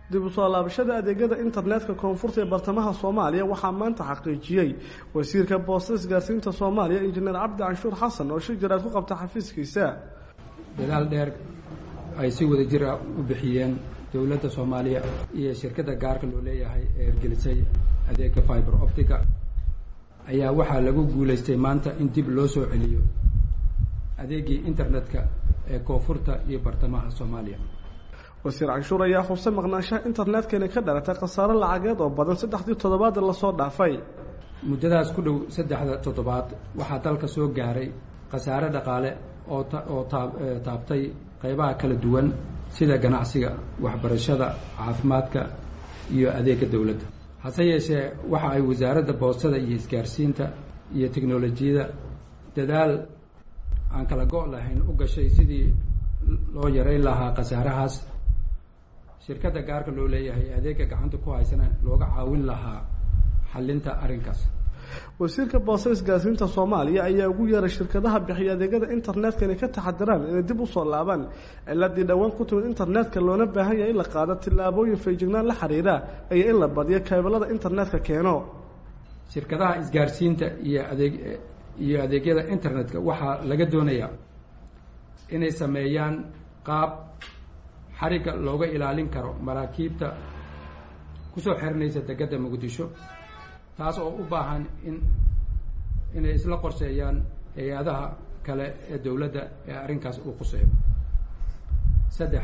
dib u soo laabashada adeegyada internetka koonfurta ee bartamaha soomaaliya waxaa maanta xaqiijiyey wasiirka boosta isgaarsiinta soomaaliya injineer cabdi canshuur xasan oo shir jaraad ku qabta xafiiskiisa dadaal dheer ay si wada jir ah u bixiyeen dowladda soomaaliya iyo shirkadda gaarka loo leeyahay ee hirgelisay adeega fiber optica ayaa waxaa lagu guulaystay maanta in dib loo soo celiyo adeegii internetka ee koonfurta iyo bartamaha soomaaliya wasiir canshuur ayaa xusay maqnaanshaha internetka inay ka dhalatay khasaaro lacageed oo badan saddexdii toddobaad lasoo dhaafay muddadaas ku dhow saddexda toddobaad waxaa dalka soo gaaray khasaare dhaqaale oo oo taa taabtay qaybaha kala duwan sida ganacsiga waxbarashada caafimaadka iyo adeega dowladda hase yeeshee waxa ay wasaaradda boostada iyo isgaarsiinta iyo teknolojiyadda dadaal aan kala go' lahayn u gashay sidii loo yareyn lahaa khasaarahaas shirkadda gaarka loo leeyahay adeega gacanta ku haysana looga caawin lahaa xallinta arrinkaas wasiirka boosta isgaarsiinta soomaaliya ayaa ugu yeeray shirkadaha bixiya adeegyada internetka inay ka taxadiraan inay dib usoo laabaan ciladii dhowaan ku timid internetka loona baahan yahay in la qaado tillaabooyin feejignaan la xiriira iyo in la badiyo keebalada internetka keeno shirkadaha isgaarsiinta iyo adeeg iyo adeegyada internetka waxaa laga doonayaa inay sameeyaan qaab xarigga looga ilaalin karo maraakiibta kusoo xerinaysa degedda muqdisho taas oo u baahan in inay isla qorsheeyaan hay-adaha kale ee dowladda ee arrinkaas uu quseeyo saddex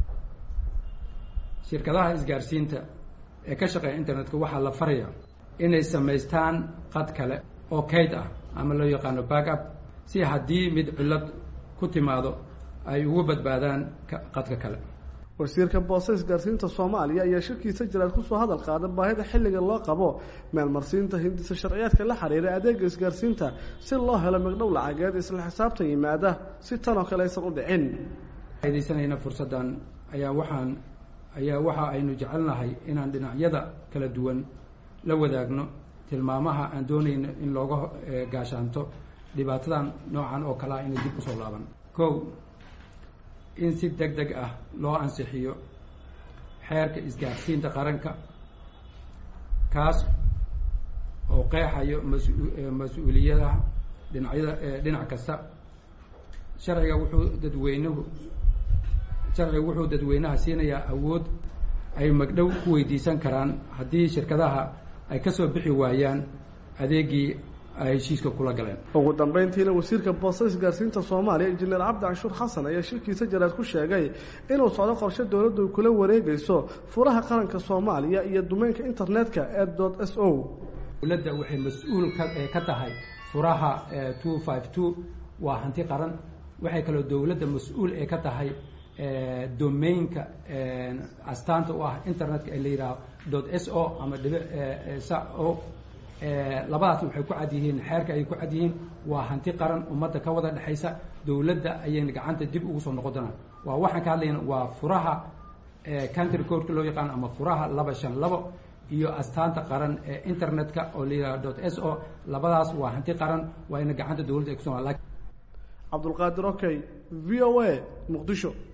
shirkadaha isgaarsiinta ee ka shaqeeya internetka waxaa la farayaa inay samaystaan qad kale oo kayd ah ama loo yaqaano backup si haddii mid cillad ku timaado ay ugu badbaadaan qadka kale wasiirka boosta isgaarsiinta soomaaliya ayaa shirkiisa jaraad kusoo hadal qaada baahida xilliga loo qabo meelmarsiinta hindisa sharciyaadka la xiriira adeega isgaarsiinta si loo helo migdhow lacageed isla xisaabtan yimaada si tanoo kale aysan u dhicin faidaysanayna fursaddan ayaa waxaan ayaa waxa aynu jecelnahay inaan dhinacyada kala duwan la wadaagno tilmaamaha aan doonayno in looga gaashaanto dhibaatadan noocan oo kale ah inay dib usoo laaban kow in si deg deg ah loo ansixiyo xeerka isgaarsiinta qaranka kaas oo qeexayo mas-mas-uuliyadaha dhinacyada dhinac kasta sharciga wuxuu dadweynuhu sharciga wuxuu dadweynaha siinayaa awood ay magdhow ku weydiisan karaan haddii shirkadaha ay ka soo bixi waayaan adeegii ay heshiiska kula galeen ugu dambeyntiina wasiirka boosta isgaarsiinta soomaaliya injineer cabdi canshuur xasan ayaa shirkiisa jaraad ku sheegay inuu socdo qorshe dowladdu ay kula wareegayso furaha qaranka soomaaliya iyo dumeynka internetka ee dot s o dowladda waxay mas-uul ka ka tahay furaha two five two waa hanti qaran waxay kaloo dowladda mas-uul ee ka tahay domainka astaanta u ah internetka ee la yidhaaho dot s o ama dhibi sa o labadaas waxay ku cad yihiin xeerka ayay ku cad yihiin waa hanti qaran ummadda ka wada dhexaysa dowladda ayayna gacanta dib ugu soo noqon doonaan waa waxaan ka hadlayna waa furaha country codeka loo yaqaano ama furaha laba shan labo iyo astaanta qaran ee internetka oo la yidhaho dot s o labadaas waa hanti qaran waa ina gacanta dowladda ay kuso cabdulqaadir okay v o a muqdisho